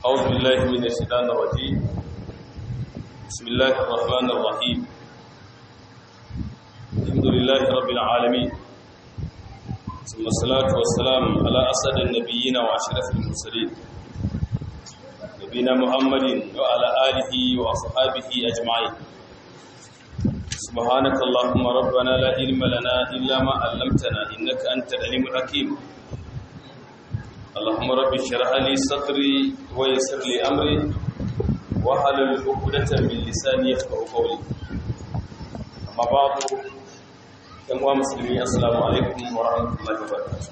أعوذ بالله من الشيطان الرجيم بسم الله الرحمن الرحيم الحمد لله رب العالمين ثم الصلاة والسلام على أسد النبيين وأشرف المرسلين نبينا محمد وعلى آله وأصحابه أجمعين سبحانك اللهم ربنا لا علم لنا إلا ما علمتنا إنك أنت العليم الحكيم اللهم رب اشرح لي صدري ويسر لي امري واحلل عقدة من لساني يفقهوا قولي اما بعد yan uwa musulmi assalamu alaikum wa rahmatullahi wa barakatuh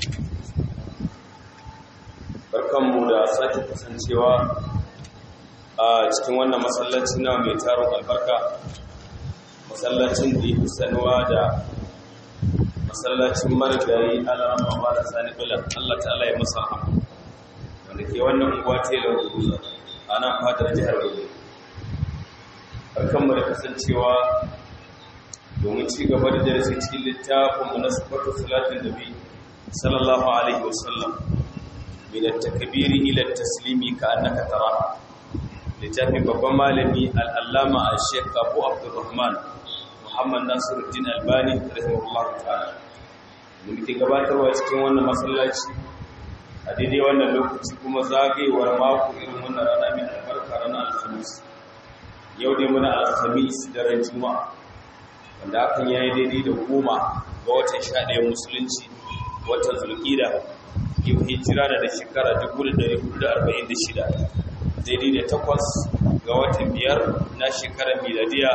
barkanmu da sake kasancewa a cikin wannan masallaci na mai taron albarka masallacin da ya sanuwa da masallacin marigayi alamma ba da sani bilan Allah ta'ala ya masa wanda ke wannan unguwa telar guza a nan fadar jihar guza barkanmu da kasancewa domin ci gaba da darasi cikin littafin mu na sifatu salatin nabi sallallahu alaihi wasallam min at-takbiri ila at-taslimi ka annaka tara littafin babban malami al-allama al-sheikh Abu Abdurrahman Muhammad Nasiruddin Albani rahimahullah ta'ala da muke gabatarwa cikin wannan masallaci a daidai wannan lokaci kuma zagayewar mako irin wannan rana mai albarka ranar alhamis yau dai muna alhamis daren juma'a wanda hakan yayi daidai da goma ga watan sha ɗaya musulunci watan zulƙida yau hijira da shekara 1446 daidai da takwas ga watan biyar na shekarar miladiya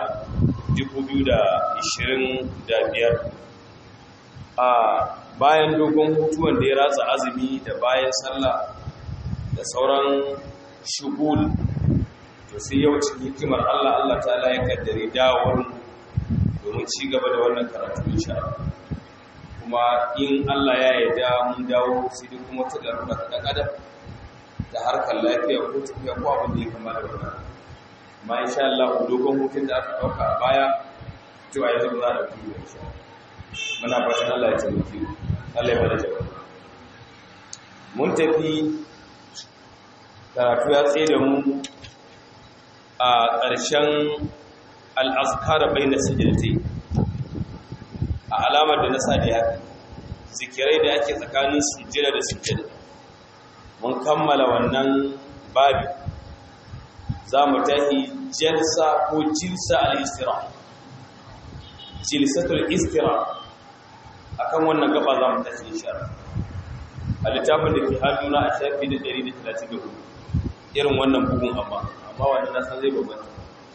2025 a bayan dogon hutu wanda ya ratsa azumi da bayan sallah da sauran shugul to sai yau cikin hikimar Allah Allah ta'ala ya kaddare dawowar domin ci gaba da wannan karatu insha kuma in Allah ya yarda mun dawo sai dai kuma ta garuka ta dan adam da harkar lafiya ko tafiya ko abin da ya kama da wannan amma insha Allah dogon hutun da aka dauka a baya to a yanzu za a dauki insha Allah muna fatan Allah ya taimake Allah ya bada jawabi mun tafi karatu ya tsaye da mu a ƙarshen al'azkar bai na sijirte a alamar da na sa da haka zikirai da ake tsakanin sujjada da sujjada mun kammala wannan babi za mu tafi jalsa ko jilsa al-istira jilsatul istira akan wannan gaba za mu tafi insha a littafin da ke hannuna a shafi da 134 irin wannan bugun amma amma wannan na san zai bambanta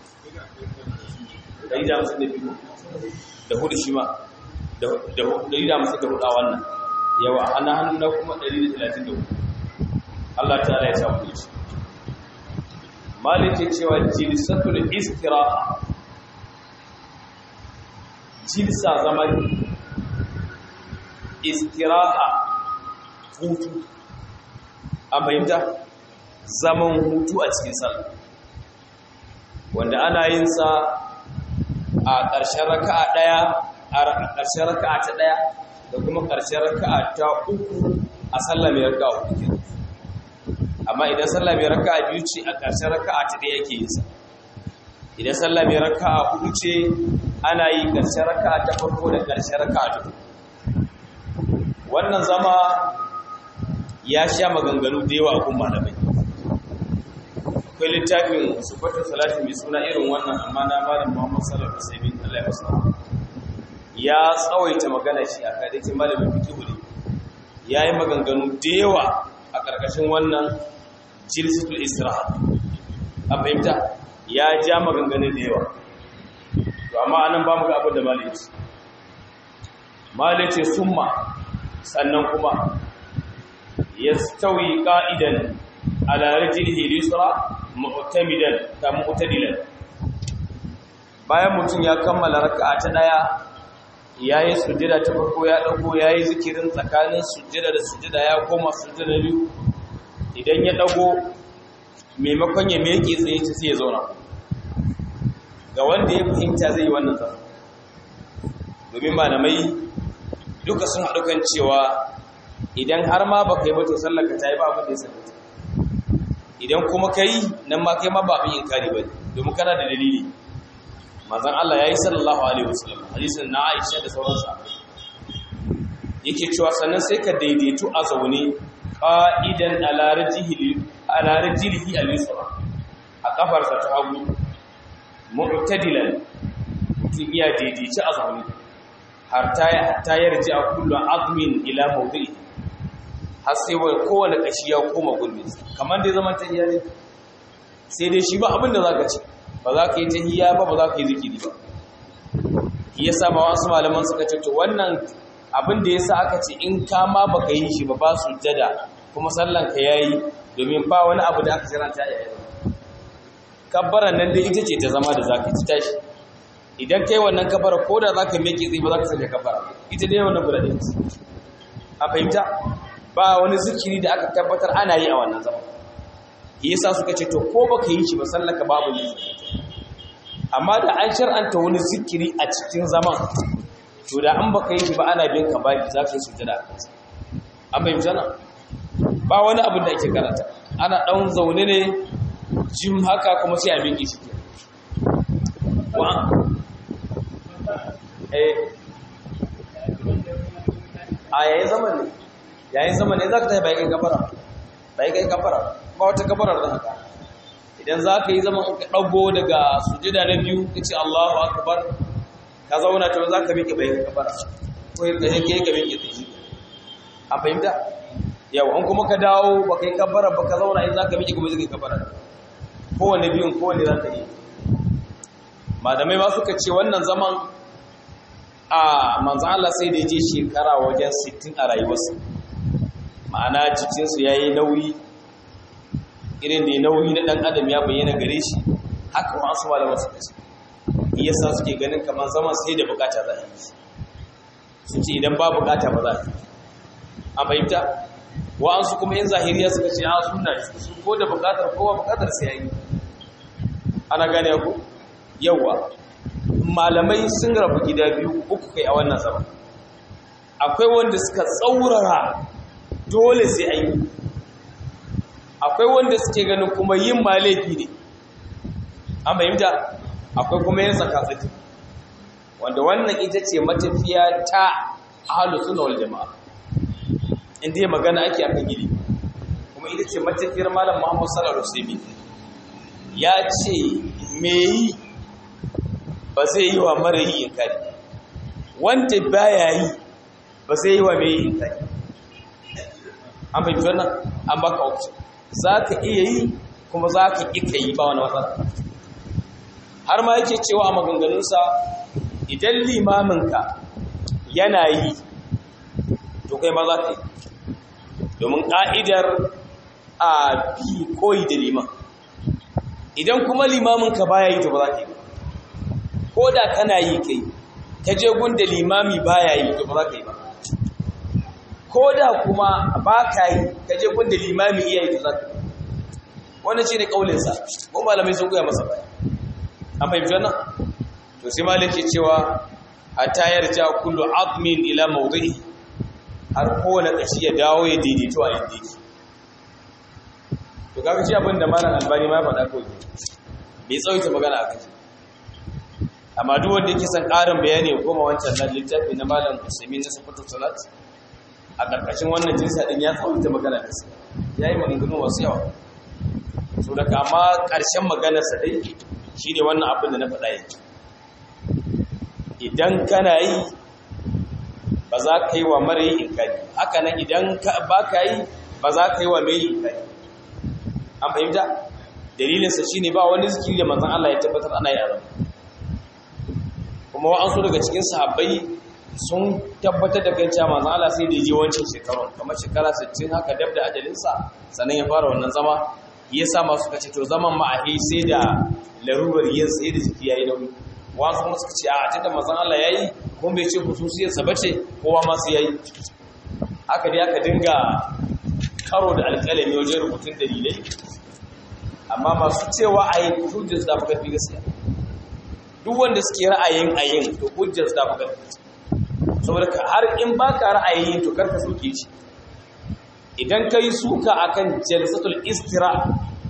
dari da musu da biyu da hudu shi ma da dari da musu da hudu a wannan yawa ana hannuna kuma 134 Allah ta ya samu shi malikin cewa jilsatul istiraha jilsa zaman istiraha hutu a fahimta zaman hutu a cikin sallah wanda ana yin sa a ƙarshen raka'a ɗaya a ƙarshen raka'a ta ɗaya da kuma ƙarshen raka'a ta uku a sallah mai raka'a hudu amma idan sallah mai raka'a biyu ce a ƙarshen raka'a ta ɗaya yake yin sa idan sallah mai raka'a hudu ce ana yi ƙarshen raka'a ta farko da ƙarshen raka'a ta uku wannan zama ya sha maganganu da yawa kun malamai akwai littafin sufatar salati mai suna irin wannan amma na malam muhammad sallallahu alaihi wasallam Allah ya masa ya tsawaita magana shi a kadaitin malamin fiqh ne yayi maganganu da yawa a karkashin wannan jilsatul istiraha a fahimta ya ja maganganu da yawa to amma anan ba mu ga abin da malai ce malai ce summa sannan kuma ya stawi ƙa'idan alarajin hilisra mu'tamidan ta mu'tadilan bayan mutum ya kammala raka'a ta ɗaya ya yi sujjada ta farko ya ɗago ya yi zikirin tsakanin sujjada da sujjada ya koma sujjada biyu idan ya ɗago maimakon ya meke tsaye ta sai ya zauna ga wanda ya fahimta zai yi wannan zama domin malamai duka sun haɗu kan cewa idan har ma baka yi ba to sallaka ta yi ba abin da ya sallata idan kuma kai nan ma kai ma ba abin inkari ba domin kana da dalili manzon Allah yayi sallallahu alaihi wasallam hadisin na Aisha da sauran sahabbai yake cewa sannan sai ka daidaitu a zaune qa'idan ala rajlihi ala rajlihi al-yusra a kafarsa ta hagu mu'tadilan mutum iya daidaici a zaune har ta yarji a kullum azmin ila mawdu'i har sai wai kowane kashi ya koma gurbin kamar dai zaman tahiyya ne sai dai shi ba abin da zaka ci ba za ka yi tahiyya ba ba za ka yi zikiri ba yasa ma wasu malaman suka ce to wannan abin da yasa aka ce in ka ma baka yi shi ba ba sujjada kuma sallan ka yayi domin ba wani abu da aka jiranta yayi kabbaran nan dai ita ce ta zama da zaka ci tashi idan kai wannan kabbara ko da zaka miƙe tsaye ba za ka sanya kabbara ita dai wannan guda ɗin a fahimta ba wani zikiri da aka tabbatar ana yi a wannan zama yasa suka ce to ko baka yi shi ba sallaka babu ne amma da an shar'anta wani zikiri a cikin zaman to da an baka yi shi ba ana bin ka baki za ka yi sujada a kansa an fahimta na ba wani abin da ake karanta ana ɗan zaune ne jim haka kuma sai a miƙe shi wa eh a yayin zaman ne yayin zaman ne za ka tafi bayan gafara bayan gafara ba wata gafarar da haka idan za ka yi zaman ka ɗago daga sujida na biyu ka ce Allahu akbar ka zauna ta za ka miƙe bayan gafara ko ka yake ka miƙe tsaye a fahimta yau an kuma ka dawo ba ka yi gafara ba ka zauna in za ka miƙe kuma zai gafara kowane biyun kowane za ka yi malamai ma suka ce wannan zaman a manzan Allah sai da ya je shekara wajen 60 a rayuwarsa ma'ana jikinsu ya yi nauyi irin da ya nauyi na ɗan adam ya bayyana gare shi haka masu malamar suka ce iya sa suke ganin kamar zaman sai da bukata za a yi su ce idan ba bukata ba za a yi a fahimta wa'ansu kuma yin zahiriya suka ce a suna su ko da bukatar kowa bukatar sai ya yi ana gane ku yawa malamai sun rabu gida biyu uku kai a wannan zaman akwai wanda suka tsaurara dole sai an yi akwai wanda suke ganin kuma yin ma laifi ne an fahimta akwai kuma yin tsakatsaki wanda wannan ita ce matafiya ta ahalu suna wal jama'a inda ya magana ake akan gidi kuma ita ce matafiyar malam muhammad sallallahu alaihi ya ce me yi ba zai yi wa mara yi inkari wanda baya yi ba zai yi wa mai yi inkari an fahimci wannan an baka option za ka iya yi kuma za ka ika yi ba wani matsala har ma yake cewa a maganganunsa idan limaminka yana yi to kai ma za ka yi domin ƙa'idar a bi koyi da liman idan kuma limaminka baya yi to ba za ka yi ko da kana yi kai ka je gunda limami baya yi to ba za ka yi ba ko da kuma ba ka yi ka je gunda limami iya yi to za ka yi wannan shi ne ƙaulinsa ko malamai sun goya masa baya an fahimci wannan to sai malam ke cewa a tayar ja kullu azmin ila mawdi'i har kowane kashi ya dawo ya daidaito a yadda yake to kaga shi abin da malam albani ma ya faɗa ko bai tsawaita magana a kai amma duk wanda yake son ƙarin bayani ya koma wancan nan littafi na malam Usaimin na Sifatu Salat a ƙarƙashin wannan jinsa din ya tsawaita magana da su yayi maganganu wasu yawa so daga amma ƙarshen maganar sa dai shine wannan abin da na faɗa yanzu idan kana yi ba za ka yi wa mara yi inkari haka nan idan ba ka yi ba za ka yi wa mai yi inkari an fahimta dalilinsa shine ba wani zikiri da manzon Allah ya tabbatar ana yi a zama kuma wa'ansu daga cikin sahabbai sun tabbatar da kan cewa manzon Allah sai da je wancan shekarun kamar shekara 60 haka dab da ajalinsa sannan ya fara wannan zama ya sa masu kace to zaman ma a sai da larurar yin sai da jiki yayi nauyi wasu kuma suka ce a tunda manzon Allah yayi kuma bai ce khususiyar sa bace kowa ma sai yayi haka dai aka dinga karo da alƙalami wajen rubutun dalilai amma masu cewa ayi hujjar da fuka fi gaskiya duk wanda suke ra'ayin ayin to hujjar da fuka saboda har in baka ra'ayin to karka soke shi idan kai suka akan jalsatul istira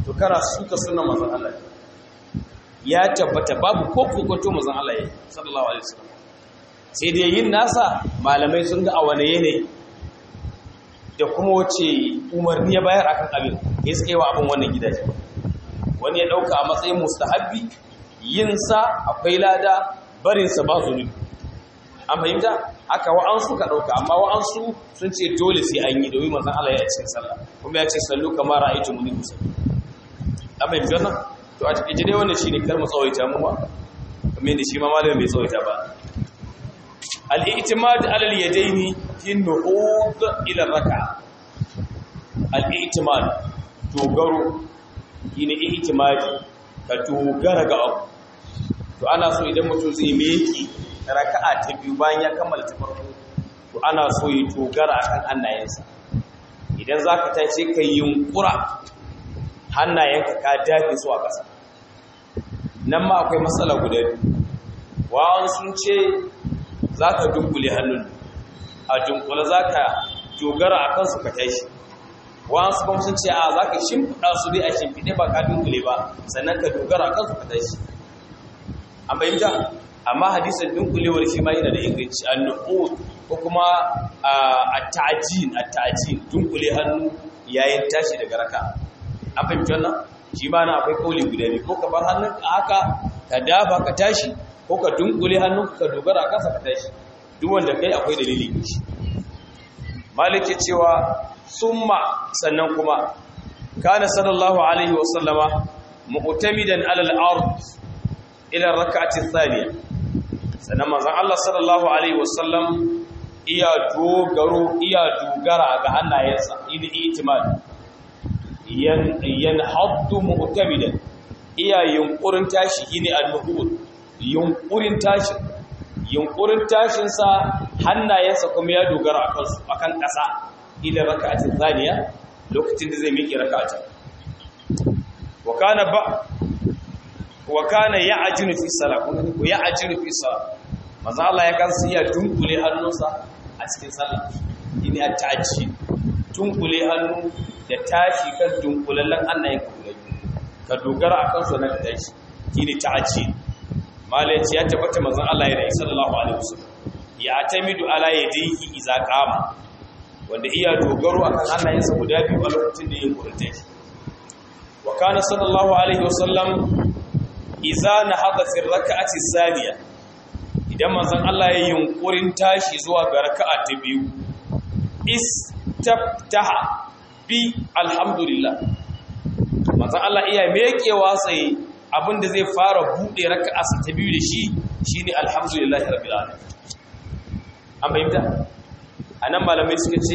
to kana suka sunan manzon Allah ya tabbata babu ko kokoto manzon Allah ya sallallahu alaihi wasallam sai dai yin nasa malamai sun ga a wane yanayi da kuma wace umarni ya bayar akan abin ya suke wa abin wannan gidaje wani ya dauka a matsayin mustahabbi yin sa akwai lada barin sa ba zunubi an fahimta haka wa'ansu ka dauka amma wa'ansu sun ce dole sai an yi domin manzon Allah ya cikin sallah kuma ya ce sallu kamar ra'aytu muni musalli an fahimta wannan to a cikin dai wannan shine kar mu tsawaita mu ba kamar da shi ma malamin bai tsawaita ba al-i'timad ala al-yadaini fi nuhud ila raka al-i'timad dogaro shine i'timadi ka dogara ga abu to ana so idan mutum zai meki raka'a ta biyu bayan ya kammala ta farko to ana so ya dogara akan hannayensa idan zaka tashi kai yunkura hannayenka ka dafe su a ƙasa nan ma akwai matsala guda biyu wa'an sun ce za ka dunkule hannun a dunkule za ka dogara a kansu ka tashi wa'an su kuma sun ce a za ka shimfiɗa su dai a shimfiɗe ba ka dunkule ba sannan ka dogara a kansu ka tashi an bayyanta amma hadisin dunkulewar shi ma yana da inganci an ko kuma a ta'ajin a ta'ajin dunkule hannu yayin tashi daga raka an fahimci wannan shi ma na akwai kauli guda biyu ko ka bar hannun a haka ka dafa ka tashi ko ka dunkule hannun ka dogara a kansa ka tashi duk wanda kai akwai dalili ne shi malik ya cewa summa sannan kuma kana sallallahu alaihi wa sallama mu'tamidan ala al-ard ila rak'ati thaniya sannan manzon Allah sallallahu alaihi wa sallam iya dogaro iya dogara ga hannayensa ili itimad yanhaddu mu'tamidan iya yunkurin tashi shine al-nuhud yunkurin tashi yunkurin tashin sa hannayensa kuma ya dogara akan su akan kasa ila rak'ati thaniya lokacin da zai miƙe rak'ata wa kana ba wa kana ya'jinu fi salat ko ya'jinu fi salat manzo Allah ya kansa ya dunkule hannunsa a cikin sallah ini at-ta'jil dunkule hannu da tashi kan dunkulallen annayin kulai ka dogara a kansu na tashi shine ta'aji malaci ya tabbata manzon Allah ya rayu sallallahu alaihi wasallam ya atamidu ala yadihi idza qama wanda iya dogaro akan annayensa guda biyu a lokacin da yake kurta shi wa kana sallallahu alaihi wasallam idza nahada fi rak'ati thaniya idan manzon Allah ya yunkurin tashi zuwa ga raka'a ta biyu istaftaha bi alhamdulillah manzon Allah iya mekewa sai abinda zai fara bude raka'arsa ta biyu da shi shine alhamdulillahi rabbil alamin an bayyana anan malamai suka ce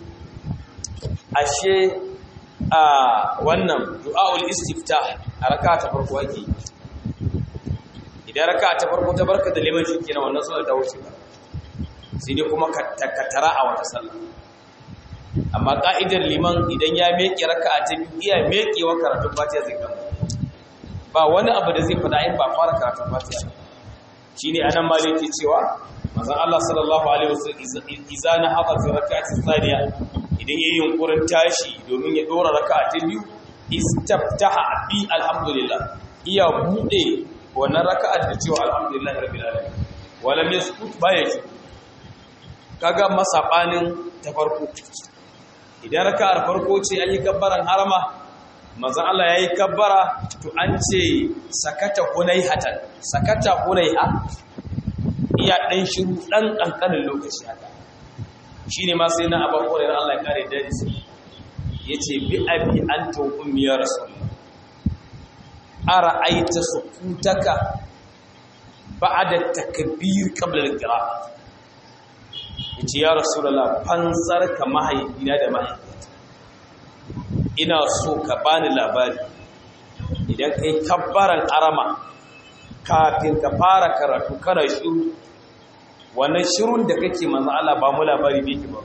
ashe a wannan du'aul istiftah a raka'a ta farko ake idan raka'a ta farko ta barka da liman shi kenan wannan sallar ta wuce ba sai dai kuma ka tara a wata sallah amma ka'idar liman idan ya meke raka'a ta biyu iya mekewa karatun fatiha zai gama ba wani abu da zai fada in ba fara karatun fatiha shine anan ma yake cewa manzon Allah sallallahu alaihi wasallam idza na hada fi rak'ati thaniya idan yayin yunkurin tashi domin ya dora raka'a ta biyu istaftaha bi alhamdulillah iya bude wannan raka'ar da cewa alhamdulillah rabbil alamin walam yaskut baya shi kaga masabanin ta farko idan raka'ar farko ce an yi kabbaran harama manzon Allah yayi kabbara to an ce sakata hunaihatan sakata hunaiha iya dan shiru dan kankanin lokaci haka shine ma sai na Abu Hurairah Allah ya kare dadi yace bi abi anta ummi ya rasulullah ara'aita sukutaka ba'da takbir qabla al-qira'ah yace ya rasulullah fansar ka mahaifina da mahaifiyata ina so ka bani labari idan kai kabbaran arama kafin ka fara karatu kana shiru wannan shirun da kake manzo Allah ba mu labari ne ki ba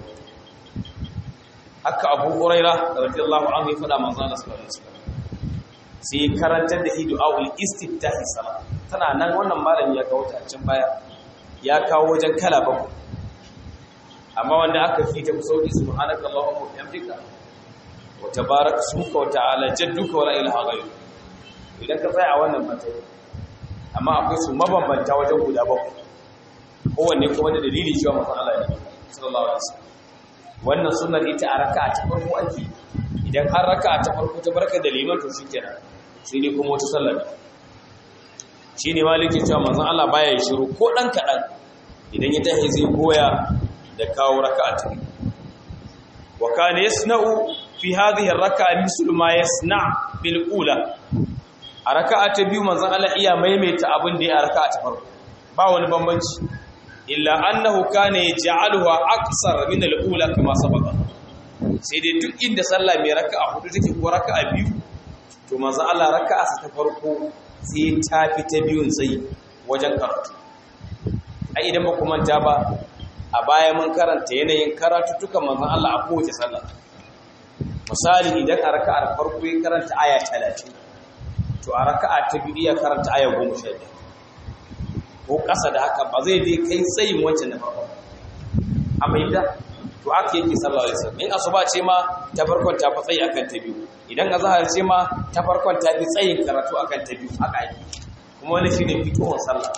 haka Abu Hurairah radiyallahu anhu ya faɗa manzo Allah sallallahu alaihi wasallam sai karantar da du'aul istiftahi salat tana nan wannan malami ya kawo ta can baya ya kawo wajen kala bakwai amma wanda aka fi ta sauki subhanaka allahumma wa bihamdika wa tabaraka suka wa ta'ala jadduka wa la ilaha ghayru idan ka tsaya a wannan matsayi amma akwai su mabambanta wajen guda bakwai kowanne kuma da dalili cewa manzon Allah ne sallallahu alaihi wasallam wannan sunnar ita a raka'a ta farko ake idan har raka'a ta farko ta barka da liman to shikenan sai ne kuma wata sallar shine maliki cewa manzon Allah baya shiru ko dan kadan idan ya tahi zai goya da kawo raka'a ta wa kana yasna'u fi hadhihi ar-raka'a mislu ma yasna' bil ula a raka'a ta biyu manzon Allah iya maimaita abin da ya raka'a ta farko ba wani bambanci illa annahu kana yaj'aluha aqsar min al-ula kama sabaqa sai dai duk inda sallah mai raka'a hudu take ko raka'a biyu to manzon Allah raka'a ta farko sai ta fi ta biyun tsayi wajen karatu ai idan ba ku manta ba a baya mun karanta yanayin karatu tuka manzon Allah a kowace sallah misali idan a raka'ar farko ya karanta aya 30 to a raka'a ta biyu ya karanta aya 15 ko ƙasa da haka ba zai dai kai tsayin wancan na farko amma idan to haka yake sallallahu alaihi wasallam in asuba ce ma ta farkon ta fi tsayi akan ta biyu idan azhar ce ma ta farkon ta fi tsayin karatu akan ta biyu haka yake kuma wani shine fitowar sallah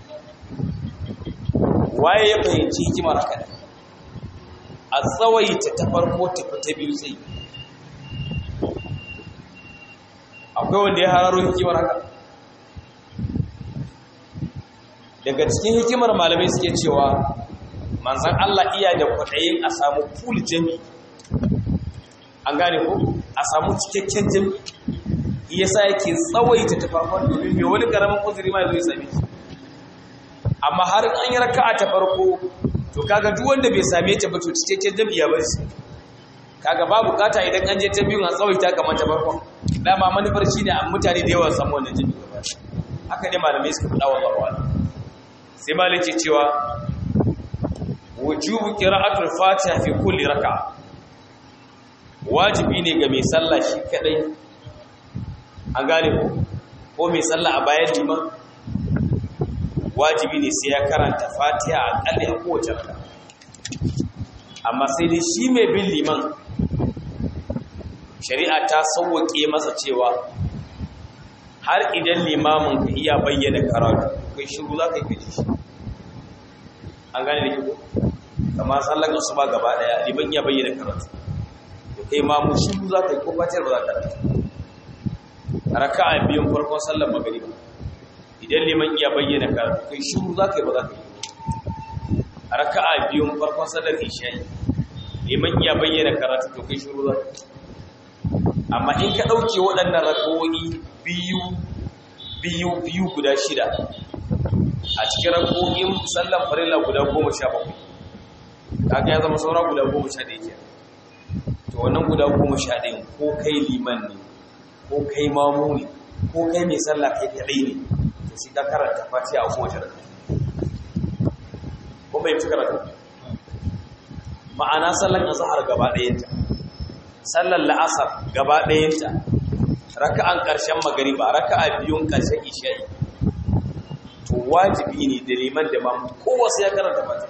waye ya fahimci hikimar haka ne a tsawaita ta farko ta fi ta biyu tsayi akwai wanda ya hararo hikimar haka daga cikin hikimar malamai suke cewa manzan Allah iya da kwaɗayin a samu full jami an gane ko a samu cikakken jami iya sa yake tsawaita ta farkon domin mai wani ƙaramin uzuri ma zai same shi amma har an yi raka'a ta farko to kaga duk wanda bai same ta ba to cikakken jami ya bar shi kaga ba bukata idan an je ta biyun a tsawaita kamar ta farkon dama manufar shine a mutane da yawa samu wannan jami gaba haka ne malamai suka faɗa wa barwa sai malai ce cewa wujubu qira'atul fatiha fi kulli raka'a wajibi ne ga mai sallah shi kadai an gane ko ko mai sallah a bayan liman wajibi ne sai ya karanta fatiha a kalli a kowace raka'a amma sai dai shi mai bin liman shari'a ta sauwake masa cewa har idan limamin ka iya bayyana karatu kai shiru za ka yi kaji shi an gane da ke kama sallar su ba gaba daya liman iya bayyana karatu da kai ma mu shiru za ka yi ko fatar ba za ka rata raka a biyun farkon sallar magariba idan liman iya bayyana karatu kai shiru za ka yi ba za ka yi raka a biyun farkon sallar isha'i liman iya bayyana karatu to kai shiru za ka yi amma in ka ɗauke waɗannan rako'i biyu biyu biyu guda shida a cikin rako'in sallan farilla guda goma sha bakwai kaga ya zama saura guda goma sha ɗaya ke to wannan guda goma sha ɗaya ko kai liman ne ko kai mamu ne ko kai mai sallah kai kaɗai ne to shi ka karanta fatiha a kowace raka ko bai fi karatu ma'ana sallan azhar gaba ɗayanta sallar la'asar gaba ɗayanta raka'an ƙarshen magariba raka'a biyun ƙarshen isha'i to wajibi ne da liman da mamu kowa sai ya karanta fata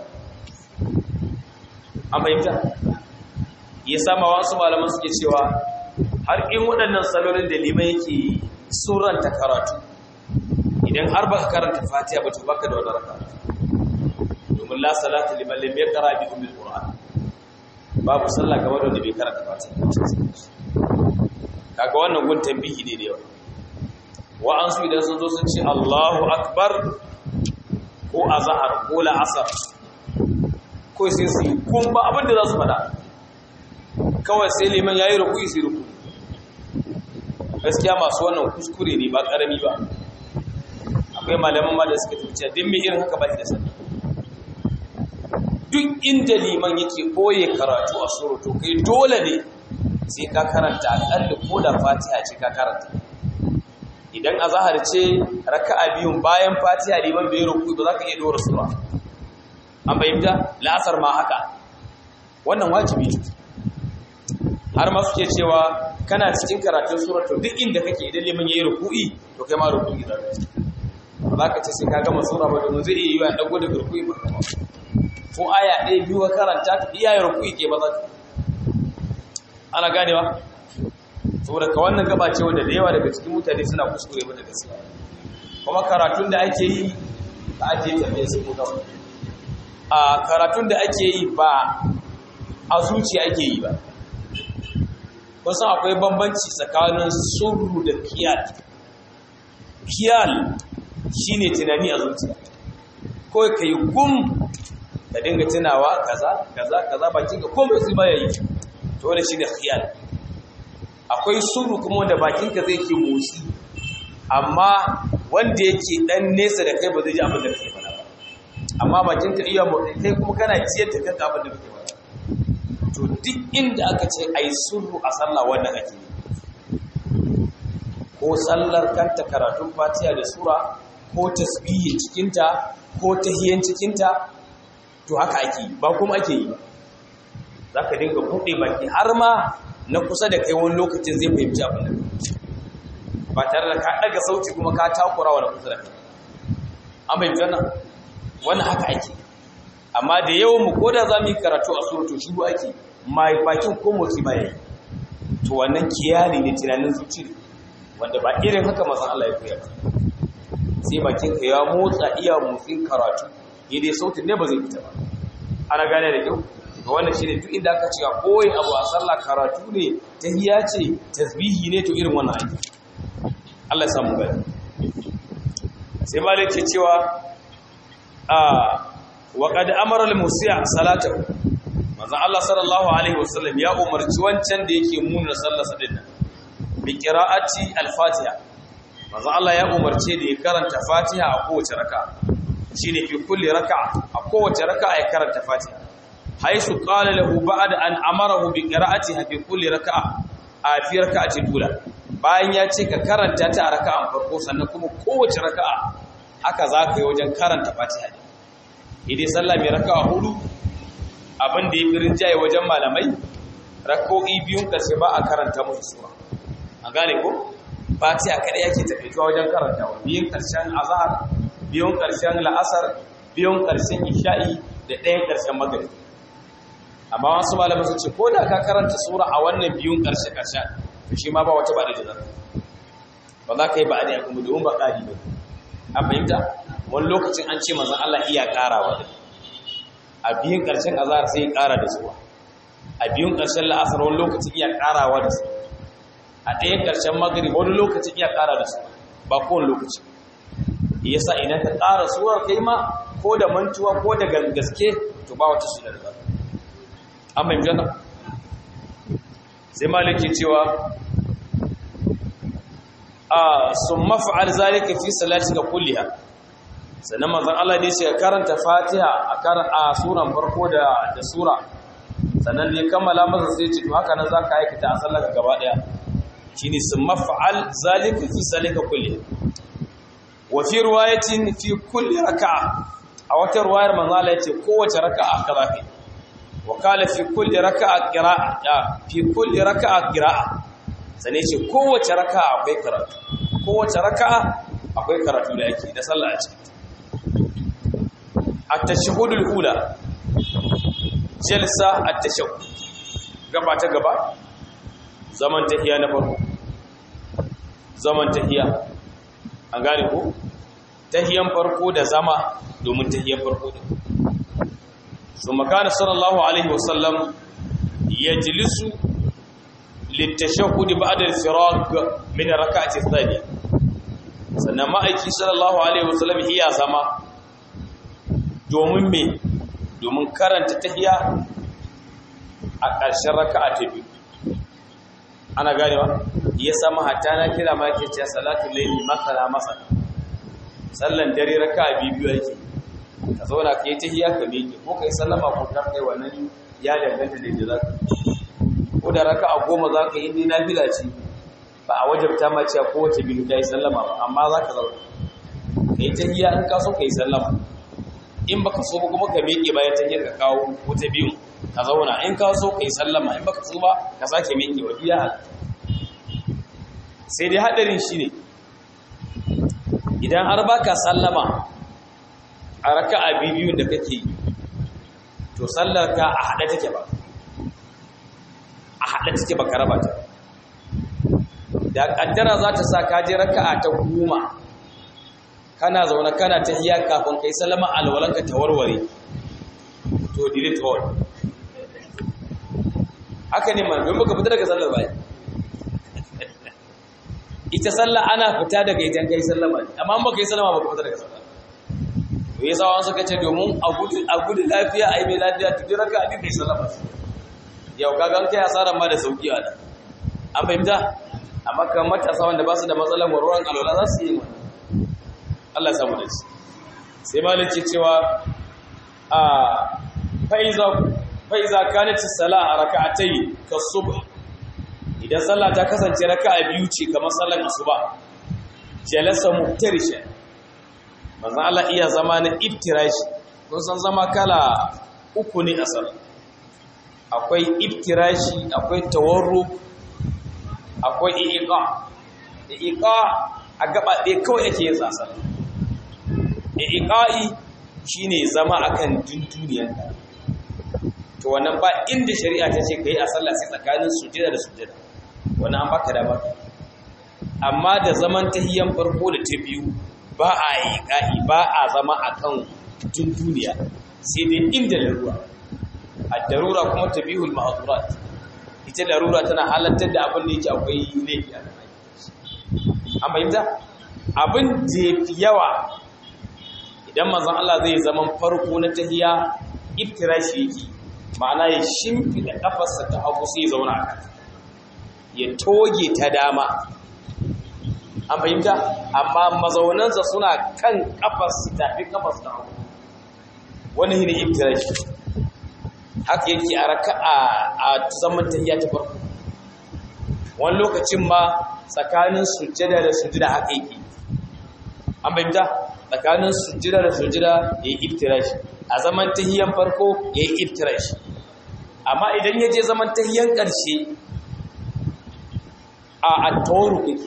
an fahimta ya sama wasu malaman suke cewa har in waɗannan salolin da liman yake suranta karatu idan har baka karanta fatiha ba to baka da wani raka domin la salata liman lam yaqra bi ummil qur'an babu sallah ga wanda bai karanta fatiha kaga wannan gun tambihi ne da yawa wa'ansu idan sun zo sun ce Allahu akbar ko azhar ko la'asar ko sai su kun ba abin da za su fada kawai sai liman yayi ruku'i sai ruku'i gaskiya masu wannan kuskure ne ba karami ba akwai malaman ma da suka tafi din me irin haka ba shi da sani duk inda liman yake koye karatu a suru to kai dole ne sai ka karanta aƙalla ko da fatiha ce ka karanta idan a zahar ce raka'a biyun bayan fatiha liman bai ruku ba za ka iya dora sura an bayyanta la'asar ma haka wannan wajibi ne har ma suke cewa kana cikin karatun sura to duk inda kake idan liman yayi ruku'i to kai ma ruku'i za ka ci ba ka ce sai ka gama sura ba domin zai iya yi wa dago daga ruku'i ba ko aya ɗaya biyu ka karanta ka iya ruku'i ke ba za ka ana ganewa saboda ka wannan gaba ce wanda da yawa daga cikin mutane suna kuskure mata gaskiya kuma karatun da ake yi ba ake tafiye su kuma a karatun da ake yi ba a zuciya ake yi ba wasu akwai bambanci tsakanin surru da kiyal kiyal shine tunani a zuciya kawai ka yi gum ka dinga tunawa kaza kaza kaza bakin ka komai su baya yi to wanda shine khiyal akwai suru kuma wanda bakin ka zai ke motsi amma wanda yake dan nesa da kai ba zai ji abin da kake faɗa ba amma bakin ka iya motsi kai kuma kana ciyar da kanka abin da kake faɗa to duk inda aka ce ai suru a sallah wannan ake ko sallar kanta karatun fatiha da sura ko tasbihi cikinta ko tahiyan cikinta to haka ake yi ba kuma ake yi za ka dinga buɗe baki har ma na kusa da kai wani lokacin zai fahimci abin da ba tare da ka ɗaga sauti kuma ka takura wa na kusa da kai an bai wannan wannan haka ake amma da yawan mu ko da za mu yi karatu a surutu shiru ake mai bakin ko motsi ba yayi to wannan kiyali ne tunanin zuci ne wanda ba irin haka mazan Allah ya koya ba sai bakin ka ya motsa iya motsin karatu dai sautin ne ba zai fita ba ana gane da kyau ga wannan shine duk inda aka cewa koyi abu a sallah karatu ne tahiyya ce tasbihi ne to irin wannan aiki Allah ya samu gani sai malik ke cewa a wa qad amara al-musi'a salatahu manzo Allah sallallahu alaihi wasallam ya umarci wancan da yake muna sallar sa dinnan bi qira'ati al-fatiha manzo Allah ya umarce da ya karanta fatiha a kowace raka'a shine fi kulli raka'a a kowace raka'a ya karanta Fatiha haisu qala lahu ba'da an amarahu bi qira'atiha fi kulli raka'a a fi raka'ati dula bayan ya ce ka karanta ta a raka'an farko sannan kuma kowace raka'a haka za ka yi wajen karanta Fatiha idai sallah mai raka'a hudu abin da ya fi rinjaye wajen malamai rako'i biyun karshe ba a karanta musu sura an gane ko Fatiha kada yake tafiya wajen karantawa biyun karshen azhar biyun ƙarshen la'asar biyun ƙarshen isha'i da ɗayan ƙarshen magari amma wasu malamai sun ce ko da ka karanta sura a wannan biyun ƙarshe ƙarshen to shi ma ba wata ba da jazar ba za ka yi ba a da kuma domin ba ƙari ba a fahimta wani lokacin an ce manzan Allah iya ƙarawa da a biyun ƙarshen azhar sai ya ƙara da sura a biyun ƙarshen la'asar wani lokacin iya ƙarawa da su a ɗayan ƙarshen magari wani lokacin iya ƙara da su ba kowane lokaci yasa idan ka ƙara surar kai ma ko da mantuwa ko da gaske to ba wata sunar ba an mai jana sai maliki cewa a sun mafa'al zalika fi salati ga kulliha sannan manzon Allah ne sai karanta Fatiha a kar a suran farko da da sura sannan ne kammala masa sai ce to haka nan zaka aikata a sallar gaba daya shine sun mafa'al zalika fi salika kulliha wafi ruwayatin fi kulli raka'a a wata ruwayar manzo Allah yace kowace raka'a kaza kai wa kala fi kulli raka'a qira'a fi kulli raka'a qira'a sane ce kowace raka'a akwai karatu kowace raka'a akwai karatu da yake da sallah a ciki at-tashahhudul ula jalsa at-tashahhud gaba ta gaba zaman tahiya na farko zaman tahiya an gane ko tahiyan farko da zama domin tahiyan farko da su makana sallallahu alaihi wasallam ya jilisu littashahudi ba'da al-firaq min rak'ati thaniya sannan ma'aiki sallallahu alaihi wasallam iya zama domin me domin karanta tahiya a ƙarshen raka'a ta biyu ana ganewa ya sama hatta na kira ma ke cewa salatu layli masala masala sallan dare raka'a biyu yake ka zauna ka yi tahiyya ka miƙe ko kai sallama ko ka kai wannan ya danganta da yadda zaka ko da raka'a goma zaka yi ni nafila ce ba a wajabta ma cewa kowace biyu ta yi sallama ba amma zaka zauna ka yi tahiyya in ka so ka yi sallama in baka so ba kuma ka miƙe bayan tahiyyar ka kawo wata biyu ka zauna in ka so ka yi sallama in baka so ba ka sake miƙe wa biya sai dai haɗarin shi ne idan har baka sallama a raka'a biyu da kake yi to sallar ka a haɗe take ba a haɗe take ba ka raba ta da kaddara za ta sa ka je raka'a ta goma kana zaune kana ta hiya kafin kai salama alwalanka ta warware to delete all haka ne man don baka fita daga sallar bai ita sallah ana fita daga idan kai sallama amma baka yi sallama baka fita daga sallah to yasa wani suka ce domin a gudu a gudu lafiya ai mai lafiya to duk raka abin kai sallama yau kaga an kai asaran ma da sauki a nan an fahimta amma kan matasa wanda ba su da matsalar warwaran alwala za su yi Allah ya samu da shi sai malik ce cewa a fa'iza fa'iza kanat as-salah rak'atayn kas-subh idan sallah ta kasance raka'a biyu ce kamar sallar asuba jalasa muftarisha manzo Allah iya zama na iftirashi kun san zama kala uku ne a sallah akwai iftirashi akwai tawarru akwai iqa iqa a gaba ɗaya kawai yake yin tsasa iqa'i shine zama akan dunduniyar to wannan ba inda shari'a ta ce kai a sallah sai tsakanin sujada da sujada wannan an baka dama amma da zaman tahiyyan farko da ta biyu ba a yi ka'i ba a zama akan dunduniya sai dai inda larura ad-darura kuma tabihul ma'durat ita larura tana halartar da abin da yake akwai laifi a an bayyana abin da yafi yawa idan manzon Allah zai zaman farko na tahiyya iftirashi yake ma'ana ya shimfida kafarsa ta hagu sai ya zauna a kanta ya toge ta dama an fahimta amma mazaunansa suna kan kafarsa tafi kafarsa ta hagu wani hini iftirashi haka yake a raka'a a zaman tahiyya ta farko wani lokacin ma tsakanin sujjada da sujjada haka yake an fahimta tsakanin sujjada da sujjada ya yi iftirashi a zaman tahiyyan farko ya yi iftirashi amma idan ya je zaman tahiyyan ƙarshe a attawaruk yake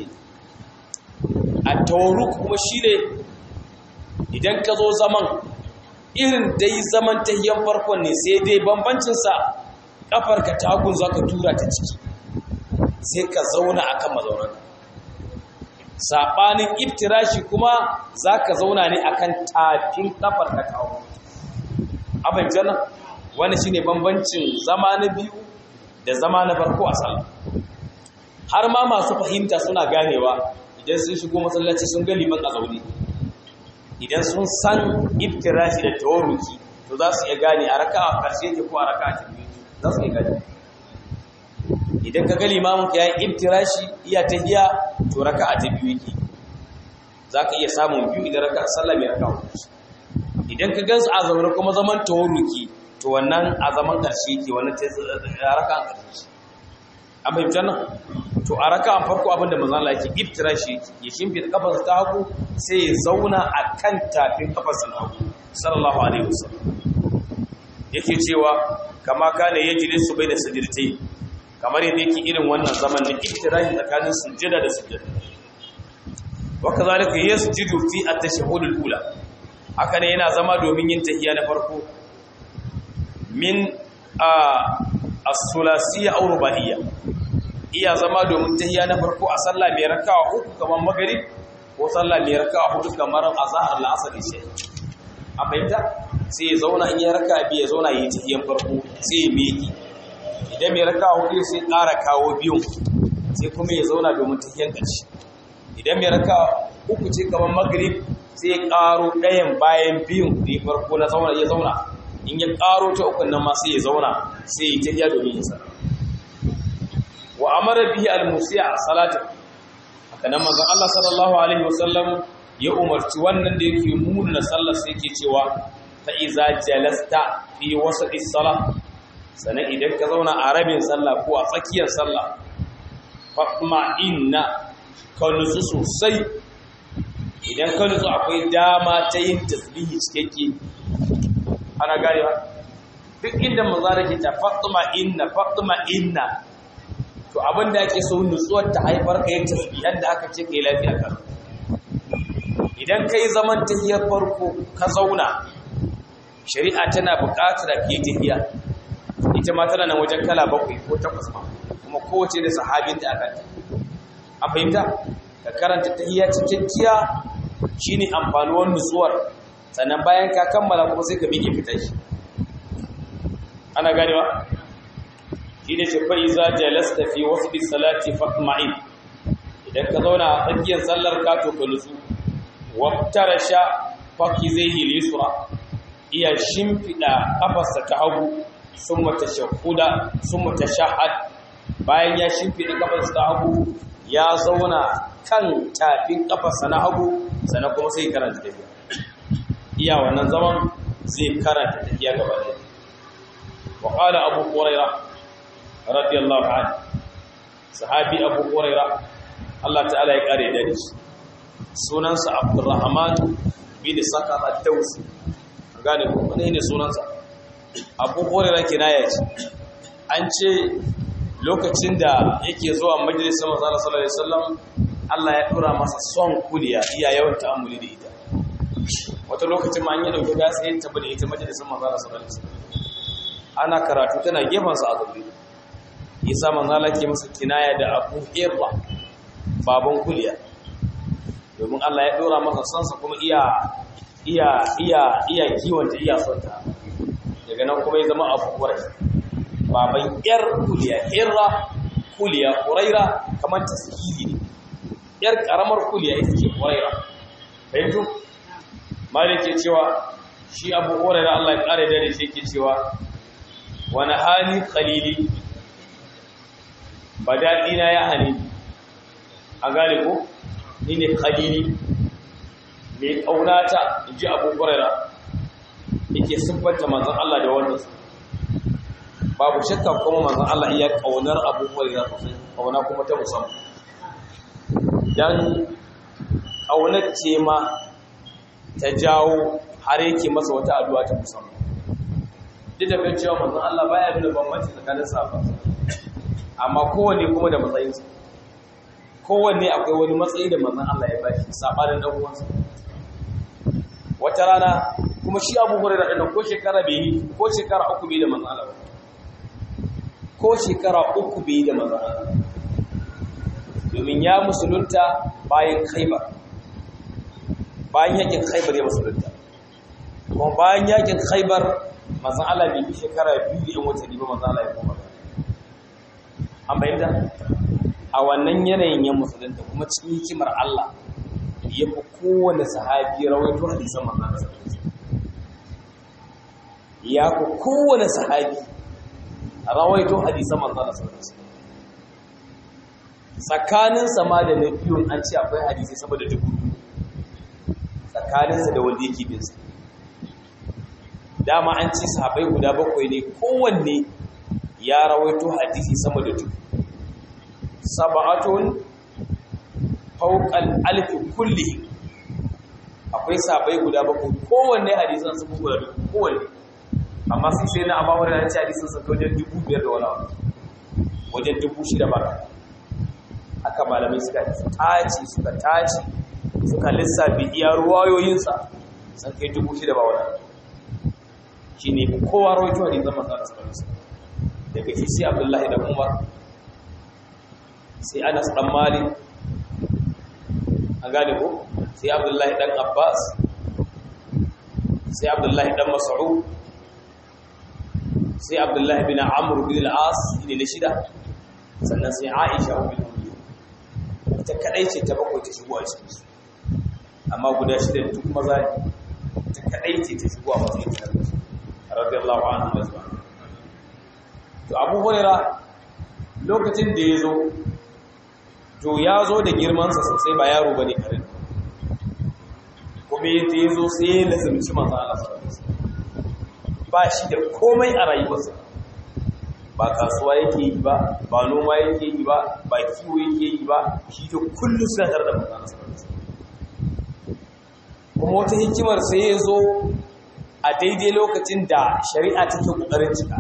attawaruk kuma shi ne idan ka zo zaman irin dai zaman tahiyyan farkon ne sai dai bambancinsa ƙafarka tagun za ka tura ta ciki sai ka zauna a kan mazaunanka saɓanin iftirashi kuma za ka zauna ne a kan tafin ƙafarka tagun abin jana wani shi ne bambancin zama na biyu da zama na farko a sallah har ma masu fahimta suna ganewa idan sun shigo masallaci sun ga liman a zaune idan sun san iftirashi da tawaruki to za su iya gane a raka a ƙarshe ke ko a raka a tafiye za su iya gane idan ka ga limamin ka ya yi iftirashi iya tahiya to raka a tafiye yake za ka iya samun biyu idan raka a sallah mai raka a idan ka gansu a zaune kuma zaman tawaruki to wannan a zaman ƙarshe ke wannan a raka a ƙarshe an fahimta nan to a raka a farko abinda manzan Allah yake iftira shi ya shimfi da kafarsa ta hagu sai ya zauna a kan tafin kafarsa na hagu sallallahu alaihi wasallam yake cewa kama kana yajri su bai da sajdatai kamar yadda yake irin wannan zaman da iftira shi tsakanin sujjada da sujjada wa kazalika yasjudu fi at-tashahhud al-ula haka ne yana zama domin yin tahiyya na farko min as-sulasiyya aw rubaiyya iya zama domin tahiyya na farko a sallah mai raka'a uku kamar magrib ko sallah mai raka'a hudu kamar azhar al-asr isha a bayyana sai ya zauna in ya raka'a biyu ya zauna yi tahiyyan farko sai ya miki idan mai raka'a hudu sai ƙara kawo biyun sai kuma ya zauna domin tahiyyan ƙarshe idan mai raka'a uku ce kamar magrib sai ya ƙaro ɗayan bayan biyun da ya farko na zauna ya zauna in ya ƙaro ta ukun nan ma sai ya zauna sai ya tahiyya domin ya sallah wa amara bihi al-musi'a salatu haka nan manzon Allah sallallahu alaihi wasallam ya umarci wannan da yake muna sallar sai yake cewa fa iza jalasta fi wasati salah sanan idan ka zauna a rabin sallah ko a tsakiyar sallah fatma inna ka nutsu sosai idan ka nutsu akwai dama ta yin tasbihi cikakke ana gane ba duk inda manzo da ke ta fatma inna fatma inna to abin da ake so nutsuwar ta haifar ka yin tasbihan da aka ce kai lafiya kan idan kai zaman tahiyar farko ka zauna shari'a tana buƙatar ka yi tahiya ita ma tana nan wajen kala bakwai ko takwas ma kuma kowace da sahabin da aka ta a fahimta ka karanta tahiyya cikakkiya shine amfanuwar nutsuwar sannan bayan ka kammala kuma sai ka miƙe fita shi ana ganewa shine ce fa iza jalasta fi wasfi salati fatma'in idan ka zauna a tsakiyar sallar ka to ka nutsu waftarasha fakizaihi lisra iya shimfida kafarsa ta hagu summa tashahhuda summa tashahhad bayan ya shimfida kafarsa ta hagu ya zauna kan tafin kafarsa na hagu sannan kuma sai karanta tafiya iya wannan zaman zai karanta tafiya gaba ɗaya wa qala abu hurairah radiyallahu anhu sahabi abu hurairah Allah ta'ala ya kare da shi sunansa abdurrahman bin sakar ad-dawsi gane ko wani ne sunansa abu hurairah kinaya ce an ce lokacin da yake zuwa majalisar manzo sallallahu alaihi wasallam Allah ya dora masa son kuliya iya yawan ta'ammuli da ita wata lokacin ma an yi dauke ga sai ta bada ita majalisar manzo sallallahu alaihi wasallam ana karatu tana gefen sa a zabi yasa manzo Allah ke masa kinaya da abu irra baban kuliya domin Allah ya dora masa sansa kuma iya iya iya iya kiwonta iya sonta daga nan kuma ya zama abu kurai baban yar kuliya hirra kuliya kuraira kamar tasiri ne yar karamar kuliya ita ce kuraira fahimtu malik ke cewa shi abu kuraira Allah ya kare da shi ke cewa wani hali khalili badadina ya hani a gane ko ni ne khalili mai ƙaunata in ji abu ƙwararra yake siffanta manzan Allah da wannan babu shakka kuma manzan Allah iya ƙaunar abu ƙwararra sosai ƙauna kuma ta musamman don ƙaunar ce ma ta jawo har yake masa wata addu'a ta musamman duk da kan cewa manzan Allah baya nuna bambanci tsakanin safa amma kowanne kuma da matsayinsa kowanne akwai wani matsayi da manzan Allah ya bashi sabanin dan uwansa wata rana kuma shi Abu Hurairah din ko shekara bai yi ko shekara uku bai da manzan Allah ko shekara uku bai da manzan Allah domin ya musulunta bayan Khaibar bayan yakin Khaibar ya musulunta kuma bayan yakin Khaibar manzan Allah bai yi shekara biyu da yan watanni ba manzan Allah ya koma an bayyana a wannan yanayin ya musulunta kuma cikin hikimar Allah ya fi kowane sahabi rawaito hadisan manzan ya fi kowane sahabi rawaito hadisan manzan tsakanin sama da na biyun an ce akwai hadisi sama da dubu tsakaninsa da wanda yake binsa dama an ce sahabai guda bakwai ne kowanne ya rawaito hadisi sama da dubu saba'atun fauqal alf kulli akwai sabai guda bakwai kowanne hadisan su guda dubu kowanne amma sai sai na abawar da ce hadisan su wajen dubu biyar da wani wajen dubu shida ba haka malamai suka tace suka tace suka lissafi iya ruwayoyinsa sun kai dubu shida ba wani shi ne kowa rawaito hadisan masu alasu daga shi sai abdullahi da umar sai anas dan malik an gane ko sai abdullahi dan abbas sai abdullahi dan mas'ud sai abdullahi bin amr bin al-as ne na shida sannan sai aisha bin ita kadai ce ta bakwai ta shigo a cikin su amma guda shida duk maza ne ita kadai ce ta shigo a matsayin ta radiyallahu anhu wa to abu hurairah lokacin da ya zo to ya zo da girmansa sosai ba yaro ba ne karin kuma yadda ya zo sai ya lazimci masu alasararsa ba shi da komai a rayuwarsa ba kasuwa yake yi ba ba noma yake yi ba ba kiwo yake yi ba shi da kullum suna tare da masu alasararsa kuma wata hikimar sai ya zo a daidai lokacin da shari'a take ƙoƙarin cika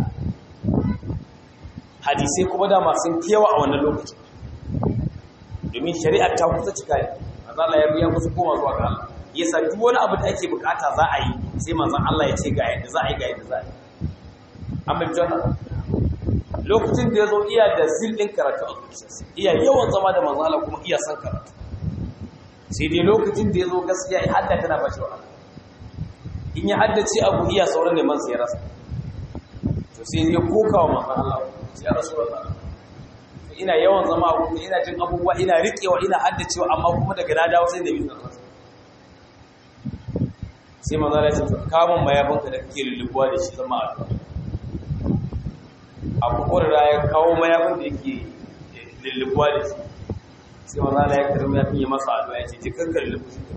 hadisai kuma da masu yawa a wannan lokacin domin shari'ar ta kusa cika ne manzan Allah ya biya kusa koma zuwa ga Allah yasa duk wani abu da ake bukata za a yi sai manzan Allah ya ce ga yadda za a yi ga yadda za a yi an bai jona lokacin da ya zo iya da zillin karatu a zuciyarsa iya yawan zama da manzo Allah kuma iya san karatu sai dai lokacin da ya zo gaskiya ya hadda tana bashi wahala in ya haddace abu iya sauran neman sai ya rasa to sai ya koka wa manzo Allah ya rasulullah ina yawan zama abu ina jin abubuwa ina riƙewa ina haddacewa amma kuma daga na dawo sai da bi zan rasa sai manzo Allah ya ce kamun mayafinka da kake lullubuwa da shi zama addu'a abu kurra ya kawo mayafin da yake lullubuwa da shi sai manzo Allah ya karbi mayafin ya masa addu'a ya ce ji kankar lullubu shi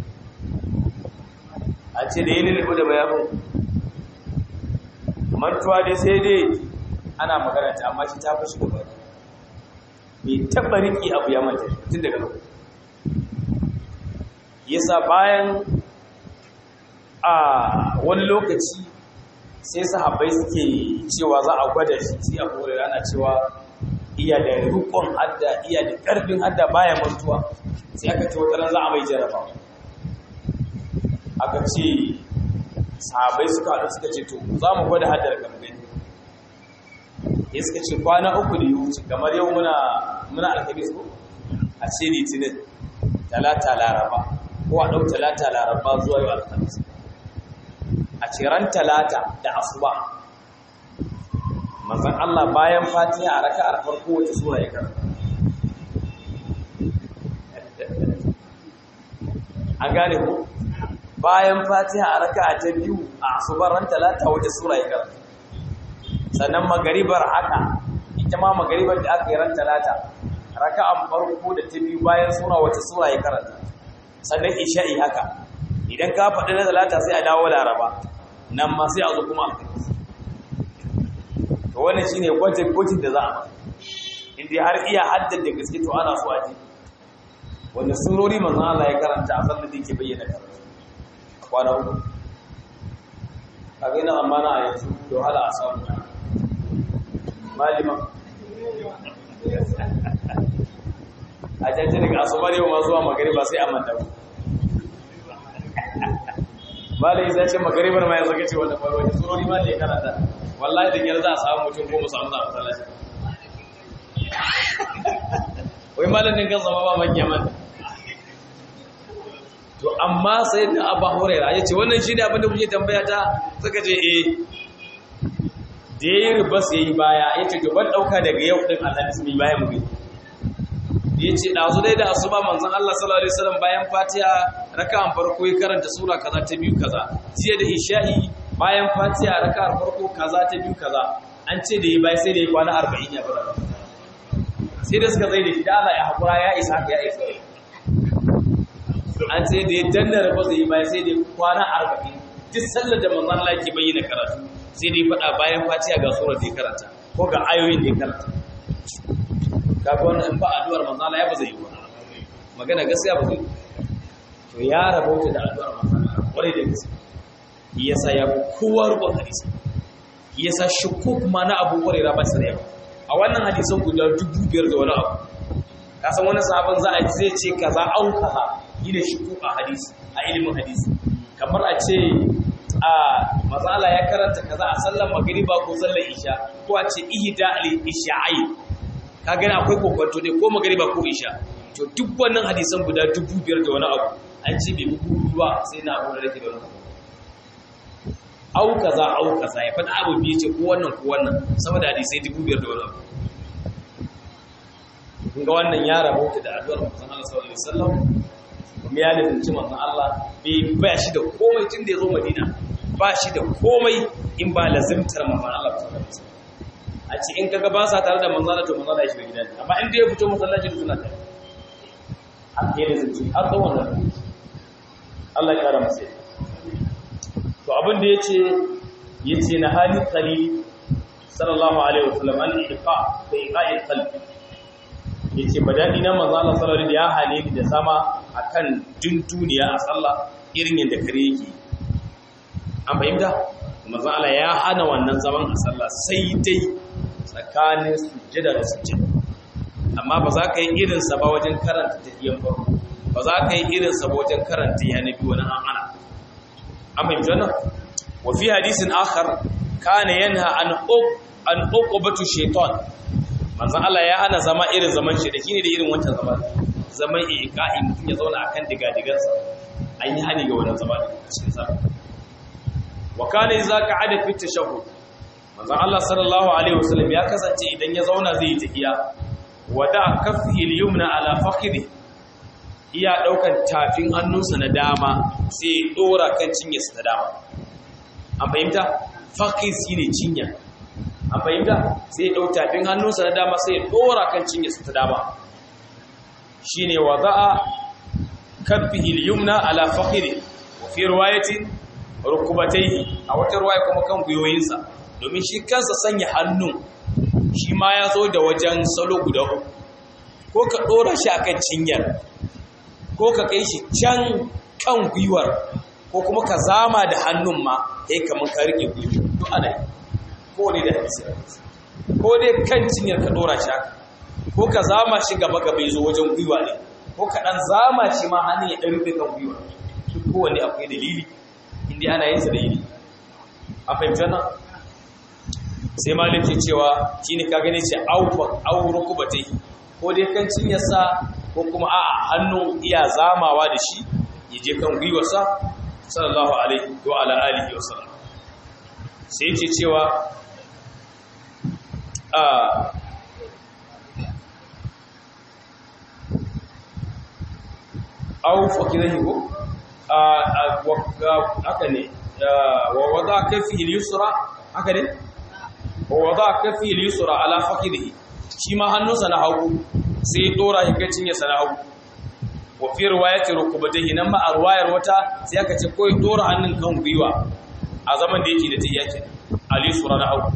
a ce da yi lullubu da mayafin mantuwa dai sai dai ana magana ta amma shi ta fashi gaba bai taɓa riƙe abu ya manta tun daga lokaci yasa bayan a wani lokaci sai sahabbai suke cewa za a gwada shi sai a kore ana cewa iya da rukun hadda iya da ƙarfin hadda baya mantuwa sai aka ce wata za a mai jaraba aka ce sahabbai suka haɗu suka ce to za mu gwada haddar kamgani ya suka ce kwana uku da ya wuce kamar yau muna muna alkamis ko a ce litinin talata laraba ko a ɗau talata laraba zuwa yau alkamis a ciran talata da asuba manzon Allah bayan fatiha a raka'ar farko wace sura ya karanta an gane ko bayan fatiha a raka'a ta biyu a asubar ran talata wace sura ya karanta sannan magaribar haka ita ma magaribar da aka yi ran talata raka'an farko da ta biyu bayan sura wace sura ya karanta sannan isha'i haka idan ka faɗi na talata sai a dawo laraba nan ma sai a zo kuma alkamis to wannan shine gwajin gwajin da za a ba inda har iya haddar da gaske to ana so a ji wanda surori manzon Allah ya karanta a sallar da yake bayyana karatu a kwana uku a ga ina amana a yanzu da wahala a samu malima a jajjere daga asuba ne ma zuwa magariba sai a manta ku malai zai ce magaribar ma ya zaka ce wanda bai wani surori ma da ya karanta wallahi da gyar za a samu mutum ko mu samu za a masallaci wai malam din kan zama ba makiya man to amma sai da abu huraira ya ce wannan shi ne abinda kuke tambaya ta suka ce eh da ya yi ribas ya yi baya ya ce gaban ɗauka daga yau ɗin alhamis mai baya mu gani ya ce ɗazu dai da asuba manzon Allah sallallahu alaihi wasallam bayan Fatiha raka'an farko ya karanta sura kaza ta biyu kaza jiya da isha'i bayan Fatiha raka'ar farko kaza ta biyu kaza an ce da yi bai sai da yi kwana 40 ya fara sai da suka zai da shi da Allah ya hakura ya isa ya isa an ce da ya danna rabu zai yi bai sai da kwana 40 duk sallar da manzon Allah yake bayyana karatu sai da ya faɗa bayan Fatiha ga sura da ya karanta ko ga ayoyin da ya karanta kaga wannan in ba addu'ar manzo Allah ya ba zai yi ba magana gaskiya ba zai yi to ya rabauta da addu'ar manzo Allah kwarai da gaskiya yasa ya fi kowa rubun hadisi yasa shukuk ma na Abu Hurairah ba sai ba a wannan hadisan guda dubu biyar da wani abu ka san wani sahabin za a ji zai ce kaza au kaza yi da shukuk a hadisi a ilimin hadisi kamar a ce a mazala ya karanta kaza a sallar magriba ko sallar isha ko a ce ihda al-isha'ai ka gani akwai kokonto ne ko magariba ko isha to duk wannan hadisan guda dubu biyar da wani abu an ce bai bugu ba sai na abu da rake da wani abu au kaza au kaza ya faɗa abu biyu ce ko wannan ko wannan saboda hadisai dubu biyar da wani abu kun ga wannan ya rabauta da addu'ar manzon Allah sallallahu alaihi wasallam kuma ya lazimci manzon Allah bai ba shi da komai tun da ya zo Madina ba shi da komai in ba lazimtar manzon Allah sallallahu alaihi wasallam a ce in kaga ba sa tare da manzana to manzana ya shiga gidan amma inda ya fito masallaci da suna tare a ke da zance har tsawon nan Allah ya kara masa to abin da yace yace na hali qalil sallallahu alaihi wasallam an iqa fa iqa'il qalbi yace badadi na manzo Allah sallallahu alaihi ya hale ni da sama akan duniya a sallah irin yadda kare yake an fahimta manzo Allah ya hana wannan zaman a sallah sai dai tsakanin sujjada da sujjada amma ba za ka yi irinsa ba wajen karanta tafiyan farko ba za ka yi irinsa ba wajen karanta ya nabi wani an ana an fahimci wannan wa fi hadisin akhar kana yanha an ub an uqubatu shaytan manzon Allah ya hana zama irin zaman shi da kine da irin wancan zaman zaman iqa'i mutum ya zauna akan digadigansa an yi hani ga wannan zama cikin sa wa kana idza qa'ada fi tashahhud manzon Allah sallallahu alaihi wasallam ya kasance idan ya zauna zai yi tahiya wada kafhi al-yumna ala fakhidhi iya daukan tafin hannunsa na dama sai ya dora kan cinyarsa ta dama an fahimta fakhidh shine cinya an fahimta sai ya dau tafin hannunsa na dama sai ya dora kan cinyarsa ta dama shine wada'a kafhi al-yumna ala fakhidhi wa fi riwayatin rukubatayhi a wata riwaya kuma kan guyoyinsa domin shi kansa sanya hannun shi ma ya zo da wajen salo guda uku ko ka ɗora shi akan cinyar ko ka kai shi can kan gwiwar ko kuma ka zama da hannun ma ya yi kamar ka rike gwiwa to ana yi ko ne da hadisi ko dai kan cinyar ka ɗora shi haka ko ka zama shi gaba gaba ya zo wajen gwiwa ne ko ka ɗan zama shi ma hannun ya ɗan rufe kan gwiwa duk kowane akwai dalili inda ana yin sa dalili a fahimtar nan sai malik ke cewa shine ka gane ce au rukubatai ko dai kan cinyarsa ko kuma a hannun iya zamawa da shi ya je kan gwiwarsa sallallahu alaihi wa ala alihi wa sallam sai yake cewa a au fakirahi ko haka ne wa wada kafi yusra haka ne wa wada kafi yusra ala fakidihi shi ma hannunsa na hagu sai dora shi kacin ya sana hagu wa fi riwayati rukubatihi nan ma a riwayar wata sai aka ce ko dora hannun kan gwiwa a zaman da yake da tayya ke al yusra na hagu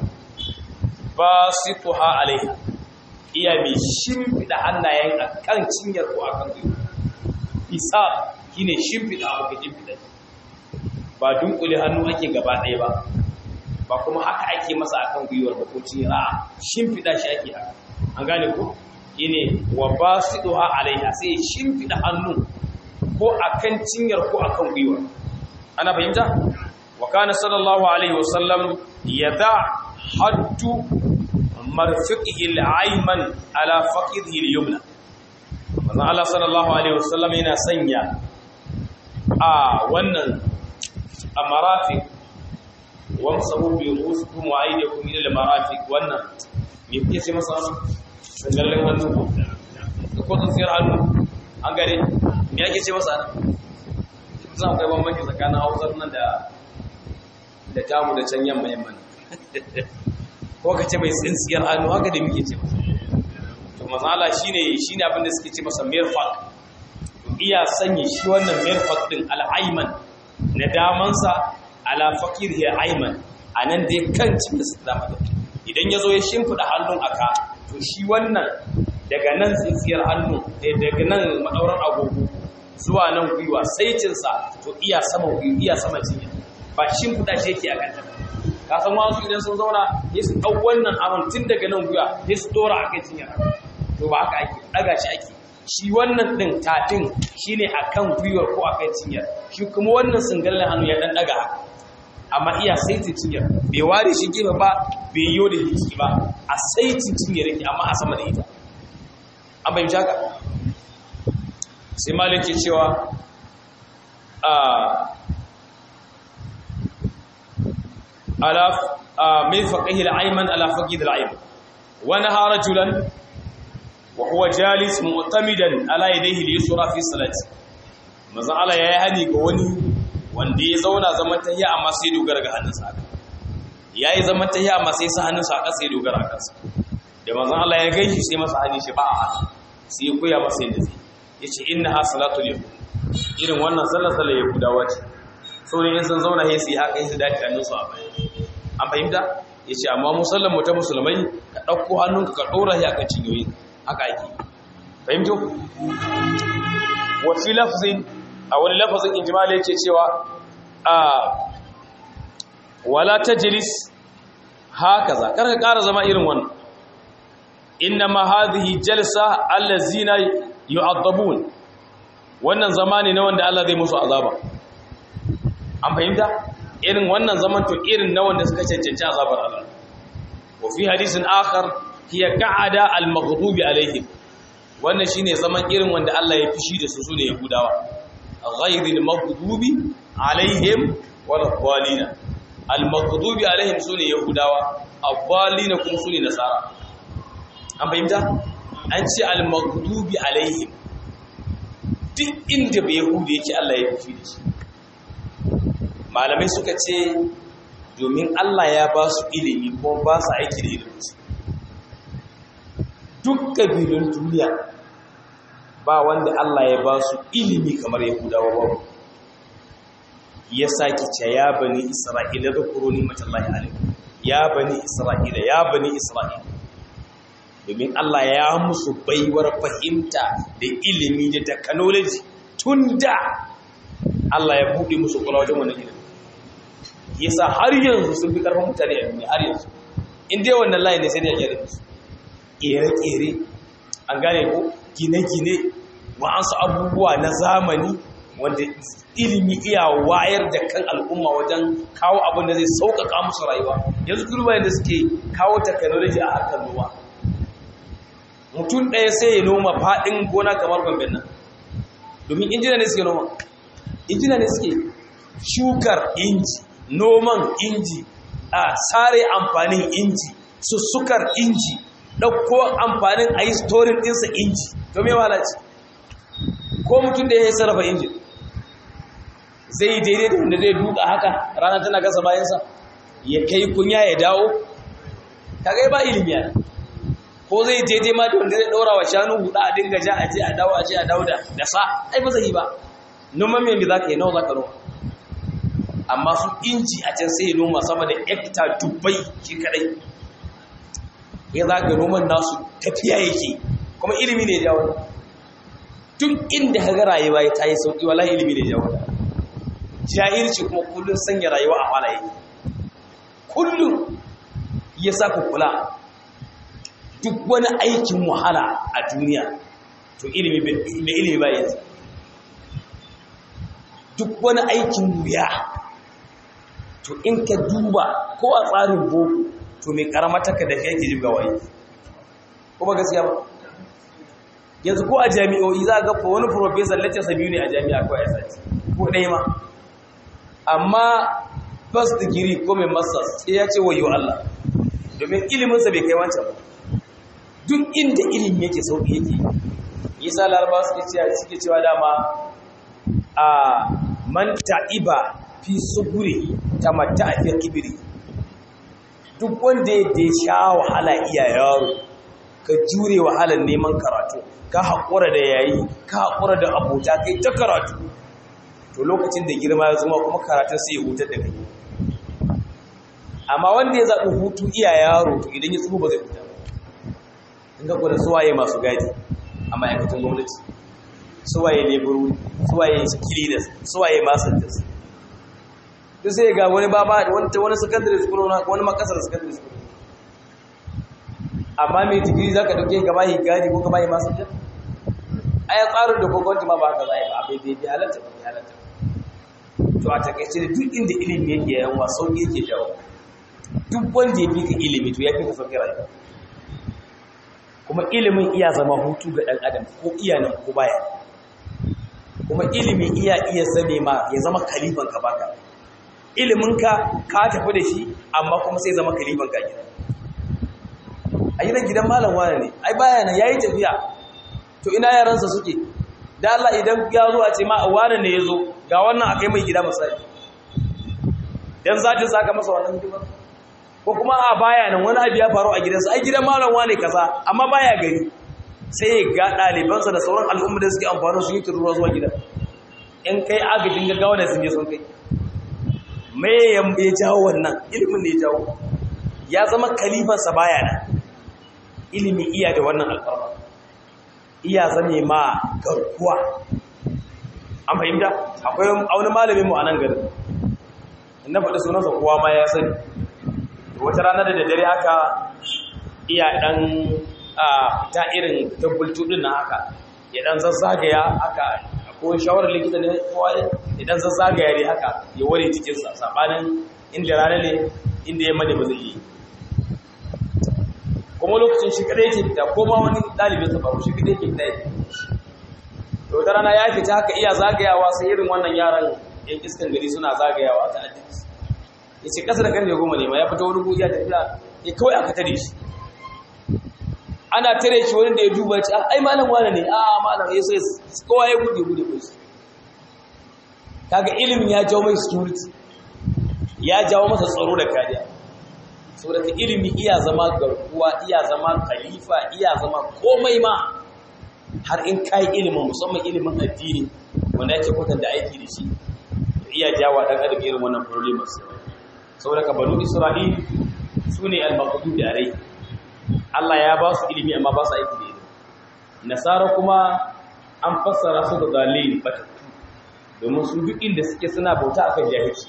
basituha alaiha iya mai shimfida hannayen a kan cinyar ko akan gwiwa isa shine shimfida abu ka shimfida ba dunkule hannu ake gaba ɗaya ba ba kuma haka ake masa akan gwiwar ba ko cinyar a shimfida shi ake haka an gane ko ine wa basiduha alaiha sai shimfida hannu ko akan cinyar ko akan gwiwar ana fahimta wa kana sallallahu alaihi wasallam yada haddu marfiqihi al-ayman ala faqidihi al-yumna manzon Allah sallallahu alaihi wasallam yana sanya a wannan amarafiq wamsahu bi rusukum wa aydikum ila al-marafiq wannan me kuke ce masa wannan sangalin hannu ko tsintsiyar hannu an gare me ake ce masa nan zan kai bambanci tsakanin hausar nan da da tamu da can yamma yamma ko ka ce mai tsintsiyar hannu haka da muke ce masa to mazala shine shine abin da suke ce masa mirfaq iya sanya shi wannan mirfaq din al-ayman na damansa ala faqirhi ayman anan dai kan cikin su dama da idan yazo ya shimfida hannun aka to shi wannan daga nan tsintsiyar hannu daga nan madauran agogo zuwa nan gwiwa saitinsa to iya sama gwiwa iya sama cinya ba shimfida shi yake a kanta ka san wasu idan sun zauna ne su ɗau wannan abin tun daga nan gwiwa ne su ɗora a kai cinyar to ba haka ake ɗaga shi ake shi wannan ɗin tafin shi ne a kan gwiwar ko a kan cinyar shi kuma wannan singalin hannu ya ɗan ɗaga haka amma iya saitin cinyar bai ware shi gefe ba bai yi da jiki ba a saitin cinyar yake amma a sama da ita an bai haka sai malik ke cewa a على مرفقه الأيمن على فقد الأيمن ونهى رجلا وهو جالس معتمدا على يديه اليسرى في صلاته maza Allah ya yi hani ga wani wanda ya zauna zaman tahiya amma sai dogara ga hannunsa haka ya yi zaman tahiya amma sai sa hannunsa haka sai dogara a kansa da manzon Allah ya gaishe sai masa hannun shi ba a haka sai ya koya masa yadda zai ya ce inna ha salatul yahud irin wannan sallar sallar yahudawa ce saurin yin sun zauna ya su yi haka yi su dace hannunsu a baya an fahimta ya ce amma musallan mu ta musulmai ka ɗauko hannunka ka ɗora shi a kan cinyoyi haka ake fahimto wafi lafazin a wani lafazin injimala yake cewa a wala ta jiris haka za kar ka ƙara zama irin wannan inna ma hadhihi jalsa allazina yu'addabun wannan zama ne na wanda Allah zai musu azaba an fahimta irin wannan zaman to irin na wanda suka cancanci azabar Allah wa fi hadisin akhar hiya qa'ada al-maghdubi alaihim wannan shine zaman irin wanda Allah ya fishi da su sune yahudawa ghayril maghdubi alaihim wala dhalina al-maghdubi alaihim sune yahudawa ad-dhalina kuma sune nasara an fahimta an ce al-maghdubi alaihim duk inda bai yahudi yake Allah ya fishi da shi malamai suka ce domin Allah ya ba su ilimi ko ba su aiki da iliminsu duk ƙabilun duniya ba wanda Allah ya ba su ilimi kamar yahudawa ba ya sake ce ya bani isra'ila da kuroni matallahi alaihi ya bani isra'ila ya bani isra'ila domin Allah ya musu baiwar fahimta da ilimi da technology tun da Allah ya buɗe musu kula wajen wannan ilimi yasa har yanzu sun fi karfin mutane a duniya har yanzu in dai wannan layi ne sai da ya da su kere-kere an gane ko gine-gine wa'ansu abubuwa na zamani wanda ilimi iya wayar da kan al'umma wajen kawo abin da zai sauƙaƙa musu rayuwa yanzu kurba yadda suke kawo technology a harkar noma mutum ɗaya sai ya noma faɗin gona kamar gwamnan nan domin injina ne suke noma injina ne suke shukar inji noman inji a sare amfanin inji sussukar inji ɗauko amfanin a yi storin ɗinsa inji to me walaci ko mutum da ya yi sarrafa injin zai yi daidai da wanda zai duka haka rana tana gasa bayansa ya kai kunya ya dawo kaga ba ilimi ya ko zai daidai ma da wanda zai ɗaura wa shanu huɗa a dinga ja a je a dawo a je a dawo da sa ai ba zai yi ba noman mai za ka yi nawa za ka noma amma su inji a can sai noma sama da hekta dubbai shi kadai ya za ga noman nasu tafiya yake kuma ilimi ne jawo tun inda ka ga rayuwa ya tayi sauki wala ilimi ne jawo jahilci kuma kullum sanya rayuwa a halaye kullum ya sa ku kula duk wani aikin wahala a duniya to ilimi da ilimi ba yanzu duk wani aikin wuya to in ka duba ko a tsarin boko to mai karamataka da shi yake jibga waye kuma gaskiya ba yanzu ko a jami'o'i za ga ko wani professor lecture biyu ne a jami'a ko a sati ko ɗaya ma amma first degree ko mai masters sai ya ce wayo Allah domin iliminsa bai kai wancan ba duk inda ilimi yake sauki yake yasa larabawa suke cewa suke cewa dama a man ta'iba fi suguri tamatta fi kibiri duk wanda ya sha wahala iya yaro ka jure wahalar neman karatu ka haƙura da yayi ka haƙura da abota kai ta karatu to lokacin da girma ya zama kuma karatun sai ya hutar da kai amma wanda ya zaɓi hutu iya yaro to idan ya tsufa ba zai huta ba in ga kwada suwaye masu gadi a ma'aikatan gwamnati suwaye leburu suwaye kilidas suwaye masantas duk sai ga wani baba wani secondary school wani makasar secondary school amma mai digiri za ka dauke gaba yi gadi ko gaba yi masantas a ya tsarin da gwamnati ma ba haka za a yi ba bai bai halatta ba bai halatta to a takaice da duk inda ilimi yake yawan wa sauƙi yake jawo duk wanda ya fi ka ilimi to ya fi ka sauƙi rayuwa kuma ilimin iya zama hutu ga ɗan adam ko iya nan ko baya kuma ilimin iya iya zame ma ya zama kalifan ka baka iliminka ka tafi da shi amma kuma sai zama kalifan ka gida a yi gidan malam wane ne ai baya nan ya yi tafiya to ina yaransa suke da Allah idan ya zo a ce ma a wane ne ya zo ga wannan a kai mai gida misali dan zatin saka masa wannan hidimar ko kuma a baya nan wani abu ya faru a gidansa ai gidan malam wane kaza amma baya gari sai ya ga ɗalibansa da sauran al'umma da suke amfani su yi turuwa zuwa gida in kai agajin gaggawa da sun je sun kai me ya jawo wannan ilimin ne ya jawo ya zama kalifansa baya nan ilimi iya da wannan alfarma iya zame ma garkuwa an fahimta akwai wani malamin mu a nan garin na faɗi sunansa kowa ma ya sani wata rana da daddare haka iya ɗan ta irin tabbultu ɗin na haka ya ɗan zazzagaya haka ko shawarar likita ne kowa ya ɗan zazzagaya ne haka ya ware cikinsa saɓanin inda rana ne inda ya mane ba zai yi kuma lokacin shi kadai yake fita ko ma wani dalibin sa ba shi kadai yake fita yake to da rana ya fita haka iya zagayawa sai irin wannan yaran yan iskan gari suna zagayawa ta addini yace kasa da karfe goma ne ma ya fita wani guri ya tafiya ya kawai aka tare shi ana tare shi wani da ya duba ce ai malam wane ne a malam ya sai kowa ya gude gude ko shi kaga ilimin ya jawo mai security ya jawo masa tsaro da kariya saboda ka ilimi iya zama garkuwa iya zama khalifa iya zama komai ma har in kai ilimin musamman ilimin addini wanda yake kwatanta aiki da shi iya jawo dan adam irin wannan problems saboda ka banu isra'il sune al-maqdud alai Allah ya ba su ilimi amma ba su aiki da ilimi nasara kuma an fassara su da dalil batattu domin su duk inda suke suna bauta akan jahilci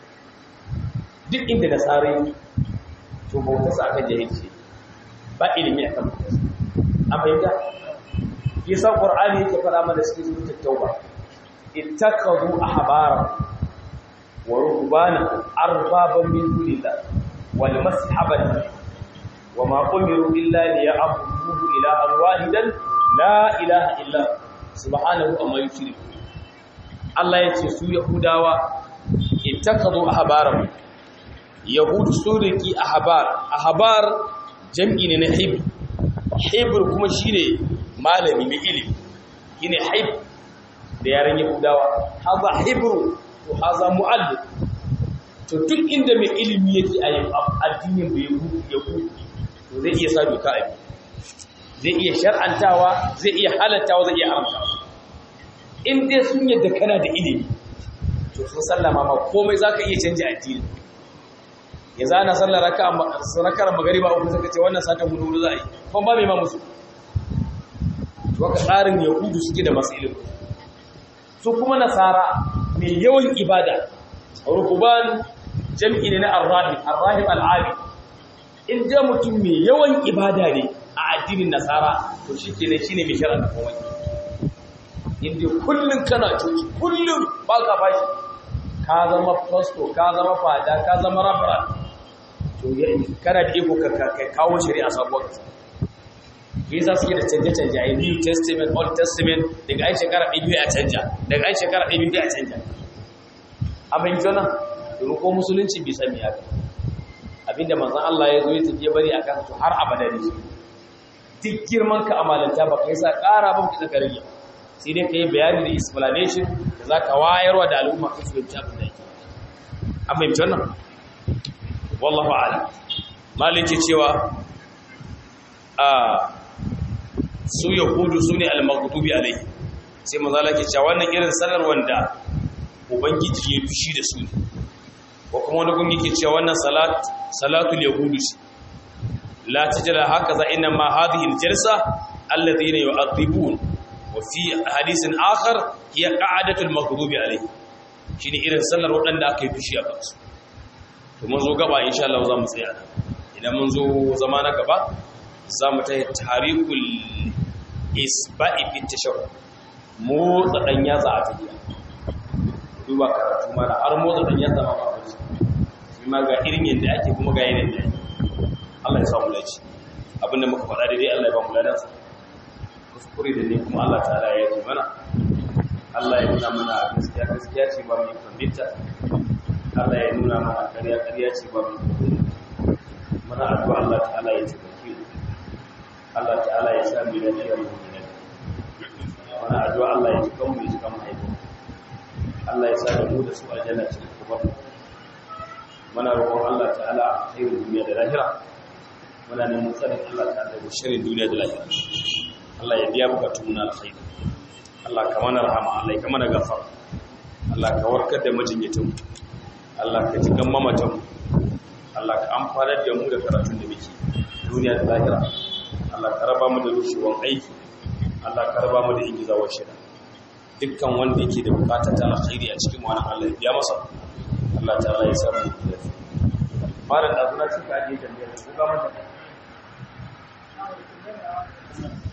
duk inda nasara yi to bauta su akan jahilci ba ilimi akan bauta su an fahimta yasa qur'ani yake fara mana cikin suratul tauba ittakhadhu ahbara wa ruhbana arbaban min dunillah wal mashabata وما أمروا إلا ليعبدوه إلها واحدا لا إله إلا سبحانه أما يشركون Allah ya ce su Yahudawa ittakazu ahbarahum Yahudu su riki ahbar ahbar jam'i ne na hib hibr kuma shine malami mai ilimi shine hib da yaran Yahudawa haza hibru to haza muallim to duk inda mai ilimi yake a addinin bai Yahudu to zai iya sa doka a zai iya shar'antawa zai iya halattawa zai iya haramtawa in dai sun yadda kana da ilimi to sun sallama ma komai zaka iya canja addini ya zana sallar raka'a rakar magariba uku suka ce wannan satan hudu za a yi kuma ba mai ma musu to haka tsarin yahudu suke da masu ilimi su kuma nasara mai yawan ibada rukuban jam'i ne na arrahim arrahim al'abi in da mutum mai yawan ibada ne a addinin nasara to shi kenan shine mai shara da komai inda kullum kana coci kullum ba ka fashi ka zama fasto ka zama fada ka zama rabra to kana da iko ka kawo shari'a sabuwar kasa yi za su yi da canje-canje a new testament old testament daga ai shekara ɗaya biyu a canja daga ai shekara ɗaya biyu a canja abin jona domin ko musulunci bai sami haka abinda manzan Allah ya zo ya tafiye bari a kan har abada ne duk girman ka amalanta ba ka yi sa ƙara ba ka ka rage sai dai ka yi bayani da explanation da za ka wayarwa da al'umma ka fahimci abin da yake an fahimci wannan wallahu a'lam maliki cewa a su yahudu su ne al-maghdubi alaihi sai manzo Allah ke cewa wannan irin sanar wanda ubangiji ya fushi da su ne ko kuma wani gun yake cewa wannan salat salatul yahudu la tajra hakaza inna ma hadhihi al-jalsa alladhina yu'adhibun wa fi hadithin akhar hiya qa'adatul maghdubi alayhi shine irin sallar wadanda aka yi fushi a kansu to mun zo gaba insha Allah za mu tsaya idan mun zo zama na gaba za mu tayi tarikul isba'i fi tashawwur motsa dan yatsa a tafiya duba karatu mana har motsa dan yatsa ma ba shi ma ga irin yadda ake kuma ga yanayin da ake Allah ya samu laci abinda muka faɗa daidai Allah ya ba mu ladansa kuskure da ne kuma Allah ta'ala ya yi mana Allah ya nuna mana gaskiya gaskiya ce ba mu fahimta Allah ya nuna mana ƙarya ƙarya ce ba mu mana addu'a Allah ta'ala ya tabbake Allah ta'ala ya sa mu lafiya mu ne mana addu'a Allah ya tukan mu ya tukan mu haifin Allah ya sa da mu da su aljanna cikin kuma muna roƙon Allah ta'ala a khairin duniya da lahira muna neman tsarin Allah ta'ala da shirin duniya da lahira Allah ya biya bukatun na alkhairi Allah ka mana rahama Allah ka mana gafara Allah ka warkar da majinyatan Allah ka ji kan mamatan Allah ka amfanar da mu da karatun da muke duniya da lahira Allah ka raba mu da rushewan aiki Allah ka raba mu da ingizawar shida dukkan wanda yake da bukata ta alkhairi a cikin wannan Allah ya biya masa Allah ta'ala ya sa mu da fara da azuna cika aje tambayar ko ga mata